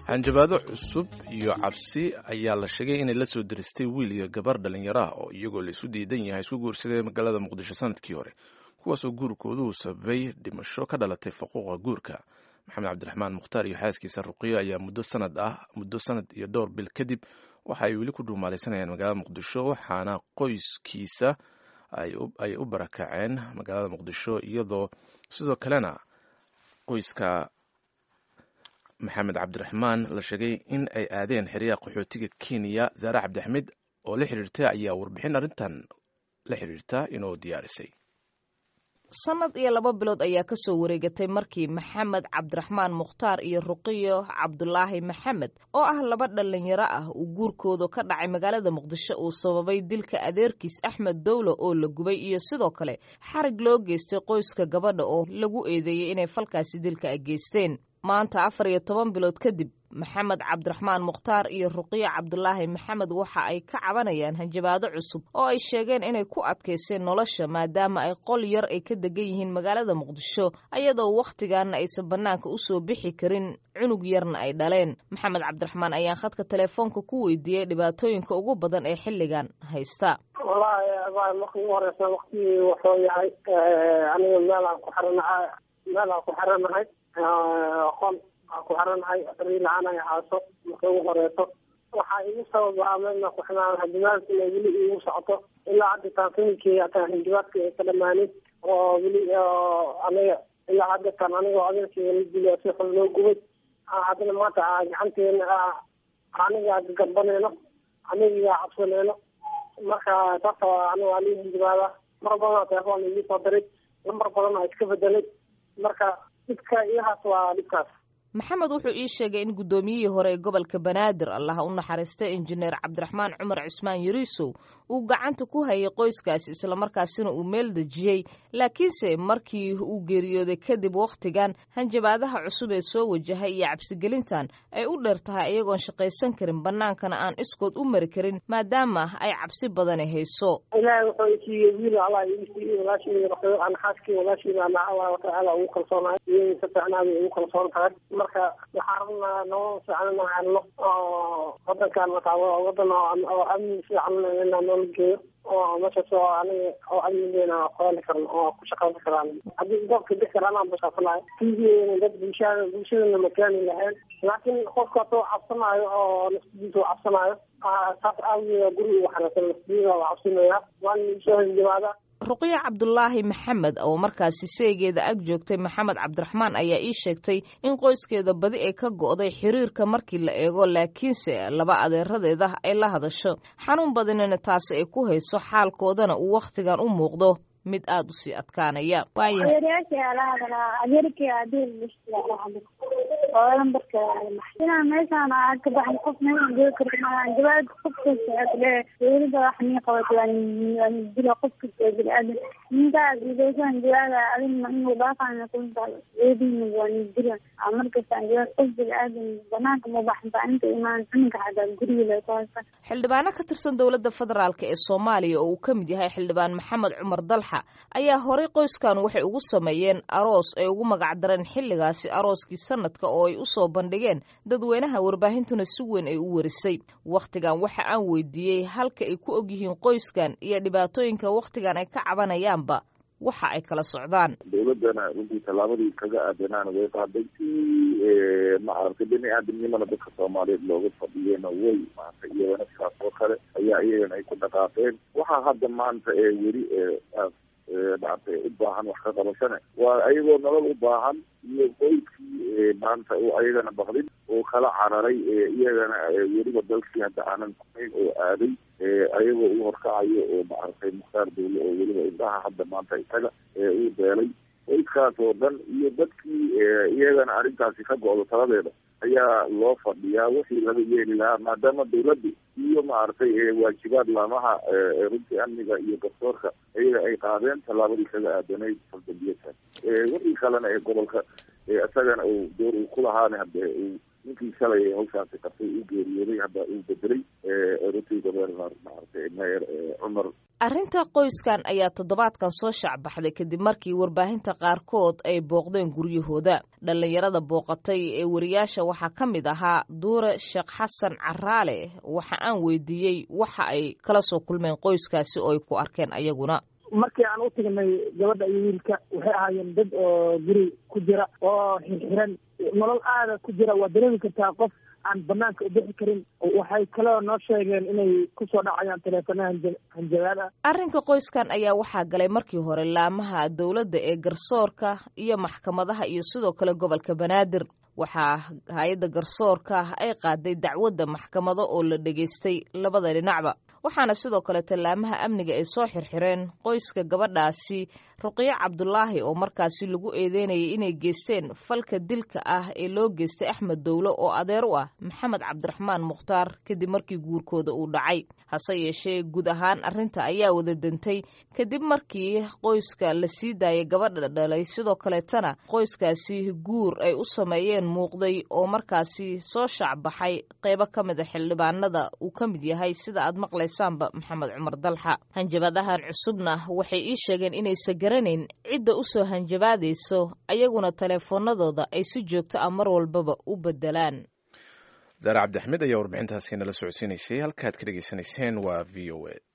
hanjabaado cusub iyo cabsi ayaa la sheegay inay la soo diristay wiil iyo gabar dhallinyaro ah oo iyagoo la isu diidan yahay isku guursaday magaalada muqdisho sanadkii hore kuwaasoo guurkoodu sababay dhimasho ka dhalatay faquuqa guurka maxamed cabdiraxmaan mukhtaar iyo xaaskiisa ruqiyo ayaa muddo sanad ah muddo sanad iyo dhowr bil kadib waxa ay weli ku dhuumaalaysanayaan magaalada muqdisho waxaana qoyskiisa ay u barakaceen magaalada muqdisho iyadoo sidoo kalena qoyska maxamed cabdiraxmaan la sheegay in ay aadeen xeryaha qaxootiga kenya zaare cabdixmed oo la xiriirtay ayaa warbixin arrintan la xiriirta inoo diyaarisay sanad iyo laba bilood ayaa ka soo wareegatay markii maxamed cabdiraxmaan mukhtaar iyo ruqiyo cabdulaahi maxamed oo ah laba dhallinyaro ah uu guurkooda ka dhacay magaalada muqdisho uu sababay dilka adeerkiis axmed dowlo oo la gubay iyo sidoo kale xarig loo geystay qoyska gabadha oo lagu eedeeyey inay falkaasi dilka a geysteen maanta afar iyo toban bilood kadib maxamed cabdiraxmaan mukhtaar iyo ruqiyo cabdulaahi maxamed waxa ay ka cabanayaan hanjabaado cusub oo ay sheegeen inay ku adkayseen nolosha maadaama ay qol yar ay ka degan yihiin magaalada muqdisho ayadoo wakhtigaana aysan bannaanka u soo bixi karin cunug yarna ay dhaleen maxamed cabdiraxmaan ayaan khadka telefoonka ku weydiiyey dhibaatooyinka ugu badan ee xilligan haysta wallaahi marka ugu horeysa waktigii wuxuu yahay aniga meelaan ku xiranahay meelaan ku xiranahay qol aan ku xiranahay riilaaan ay ahaaso marka ugu horeyso waxaa igu sababa meelna ku xiraan hanjabaadka inay weli igu socoto ilaa hadda taanfinkii hataa hanjabaadka ay ka dhamaanin oo weli aniga ilaa hadda tan anigoo adeerkii la dilo si xun loo gubay haddana maanta gacanteena aniga gabaneyno aniga cabsaneyno marka taasa aniga waa lii hanjabaada mar badan telefoon igii soo diray lambar badan aa iska bedelay marka dhibka iyahaas waa dhibkaas maxamed wuxuu ii sheegay in guddoomiyihii hore ee gobolka banaadir allaha u naxariistay injineer cabdiraxmaan cumar cismaan yariisow uu gacanta ku hayay qoyskaasi islamarkaasina uu meel dejiyey laakiinse markii uu geeriyooday kadib wakhtigan hanjabaadaha cusub ee soo wajahay iyo cabsigelintan ay u dheer tahay iyagoon shaqaysan karin bannaankana aan iskood u mari karin maadaama ay cabsi badani hayso ilaahay wuxuu isiiyey wiil allah ii siiyey walaashii aan xaaskii walaashiina ana allah watacaala ugu kalsoonahay iyadii si fiicnaada ugu kalsoon tahay marka waxaan rabnaa noo fiican inaan helno oo wadankan markaa wadan oo amni fiican inaan noola geeyo oo meeshaas oo aniga oo amnigeena qoali karno oo ku shaqaysan karaan haddii goobka bix kara anaan bashaafanayo tiigeena dad bulshada bulshadana makaani lahayn laakiin qofkaas oo cabsanaayo oo naftidiisa oo cabsanaayo saas aawigeeda guri ugu xareysan naftidiisa waa cabsinaya waan soo hanjabaada ruqyo cabdulaahi maxamed oo markaasi seegeeda ag joogtay maxamed cabdiraxmaan ayaa ii sheegtay in qoyskeeda badi ay ka go'day xiriirka markii la eego laakiinse laba adeeradeeda ay la hadasho xanuun badanina taasi ay ku hayso xaalkoodana uu wakhtigan u muuqdo mid aada u sii adkaanaya inaan meeshaan ka baxay qof meeshaan joogi karo maaha jawaad qof kasta dowladda wax nii qabato waan dila qof kasta bini-aadan ninkaas idaysan jawaada adina inuu dhaafaan kunta eedina waan dila markasta jawaad qof bini-aadan banaanka ma baxanta inta imaan cuninka xataa guriga la taasa xildhibaano ka tirsan dowladda federaalk ee soomaaliya oo uu ka mid yahay xildhibaan maxamed cumar dalxa ayaa horey qoyskan waxay ugu sameeyeen aroos ay ugu magacdareen xilligaasi arooskii sanadka oo ay usoo bandhigeen dadweynaha warbaahintuna si weyn ay u warisay wakhtigan waxa aan weydiiyey halka ay ku ogyihiin qoyskan iyo dhibaatooyinka wakhtigan ay ka cabanayaanba waxa ay kala socdaan dawladana runtii tallaabadii kaga aadanaana way qaaday si maaragtay bini aadamnimana dadka soomaaliyeed looga fadhiyena way maanta iyadana sidaas oo kale ayaa iyagana ay ku dhaqaaqeen waxaa hadda maanta ee weli maaragtay u baahan wax ka qabashane waa ayagoo nolol u baahan iyo qoyskii maanta oo ayagana baqdin oo kala cararay iyagana weliba dalkii hadda aanan kunayn oo aaday ayagoo u horkacayo oo maaragtay mukhtaar dawle oo weliba indhaha hadda maanta isaga uu beelay qoyskaas oo dhan iyo dadkii iyagana arrintaasi ka go-do taladeeda ayaa loo fadhiyaa wixii laga yeeli lahaa maadaama dawladdu iyo maaragtay waajibaad laamaha runtii amniga iyo garsoorka iyaga ay qaadeen tallaabadii kaga aadanayd faldambiyadkan wixii kalena ee gobolka isagana uu door uu ku lahaana hade uu ninkii shalay hawshaasi qabtay uu geeriyooday hadda uu bedelay runtii gobernar maaragtay mayor cumar arrinta qoyskan ayaa toddobaadkan soo shaacbaxday kadib markii warbaahinta qaarkood ay booqdeen guryahooda dhallinyarada booqatay ee wariyaasha waxaa ka mid ahaa duure sheekh xasan caraale waxa aan weydiiyey waxa ay kala soo kulmeen qoyskaasi oo ay ku arkeen ayaguna markii aan u tagnay gabadha iyo wiilka waxay ahaayeen dad oo guri ku jira oo xirxiran nolol aada ku jira waa dareemi kartaa qof aan banaanka u bixi karin waxay kaloo noo sheegeen inay kusoo dhacayaan taleefanaha hanjabaad ah arrinka qoyskan ayaa waxaa galay markii hore laamaha dowladda ee garsoorka iyo maxkamadaha iyo sidoo kale gobolka banaadir waxaa hay-adda garsoorka ay qaaday dacwadda maxkamado oo la dhegaystay labada dhinacba waxaana sidoo kale tallaamaha amniga ay soo xirxireen qoyska gabadhaasi ruqiyo cabdulaahi oo markaasi lagu eedeynayay inay geysteen falka dilka ah ee loo geystay axmed dowlo oo adeer u ah maxamed cabdiraxmaan mukhtaar kadib markii guurkooda uu dhacay hase yeeshee guud ahaan arrinta ayaa wada dantay kadib markii qoyska la sii daayay gabadha dhalay sidoo kaleetana qoyskaasi guur ay u sameeyeen muuqday oo markaasi soo shaacbaxay qeybo ka mid a xildhibaanada uu ka mid yahay sida aad maqlaysaanba maxamed cumar dalxa hanjabadahan cusubna waxay ii sheegeen inaysan garanayn cidda u soo hanjabaadayso ayaguna taleefoonadooda ay si joogto ah mar walbaba u bedelaan zaare cabdixmed ayaa warbixintaasi nala socodsiinaysay halkaad ka dhegaysanayseen waa v o a